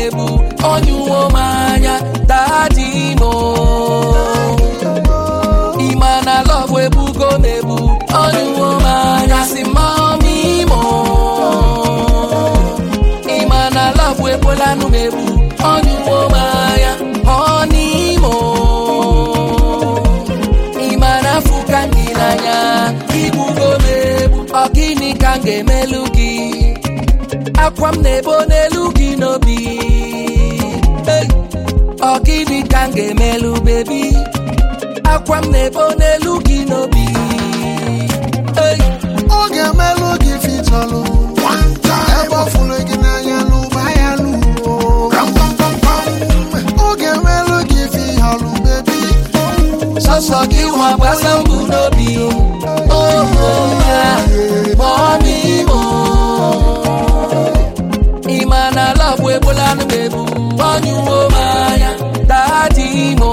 ebu ọnyụwo m anya dadi mo ịma na lọbụ ebugo m ebu ọnyụwo m anya si mami mo ịma na lọbụ ekwelanụ m ebu ọnyụwo m anya ọnimo ịma na afụ ka gị n'anya igbugo m ebu ọ gịnị ka m ga-emelu gị akwa m na-ebo n'elu gị n'obi Hey! ọ gịnị ka m ga-emelu bebi akwa m na-ebo n'elu gị n'obi Hey! ọ ga-emelụ gị fitọlụ ebe ọ fụrụ gị n'anya n'ụba ya luo ọ ga-emelụ gị fihọlụ bebi sọsọ gị nwa gbasa mbụ n'obi oho ya mọmi mo ịma na lọbụ egbolanụ m ebu ọnyụwo m anya dadi mo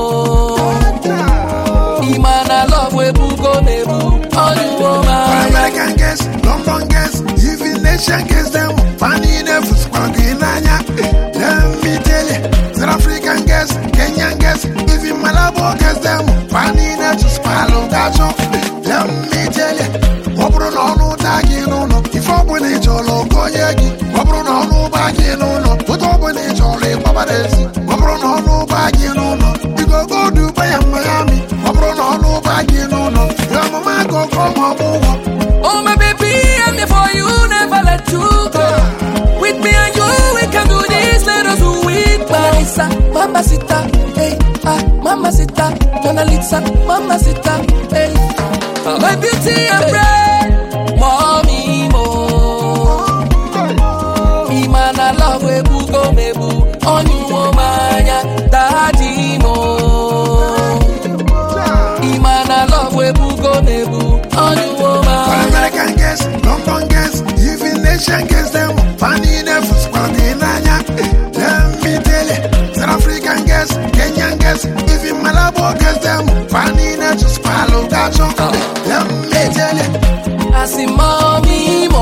ịma na lọbụ ebugo m ebu ọnyụwo m anya American girls, London girls, even Asian girls, them funny enough, squad in Anya. Let me tell you, South African girls, Kenyan girls, even Malabo girls, them funny enough, swallow that show. Let me tell you, ọ bụrụ na ọnụ taa gị n'ụlọ ife ọbụla ị chọrọ okonye gị ọ bụrụ na ọnụ ụba gị n'ụlọ otu ọbụla ị chọrọ ịgbabara ezi ọ bụrụ na ọnụ ụba gị n'ụlọ igogo duba ya Miami ọ bụrụ na ọnụ ụba gị n'ụlọ ya ọmụma gogo ma ọ bụ ụgwọ Oh my baby, I'm there for you, never let you go. With me and you, we can do this, let us do it. Marisa, mamacita, hey, ah, mamacita, Mona Lisa, mamacita, hey. My beauty and brain, mommy mo. Imana love we bugo mebu, on you manya, daddy mo. Imana love we bugo mebu, on you All manya. American girls, London girls, even Asian girls, them funny enough, squad in Anya. Let me tell you, South African girls, Kenyan girls, even Malabo girls, them funny enough, just follow that show. Let me tell you, asị mọmi mo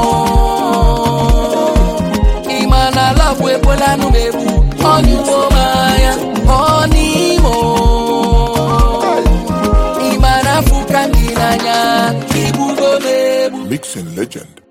ịma na lọbụ ekwelanụ m ebu ọnyụwo m anya ọnimo ịma na afụ ka m gị n'anya igbugo m egbu Mixing legend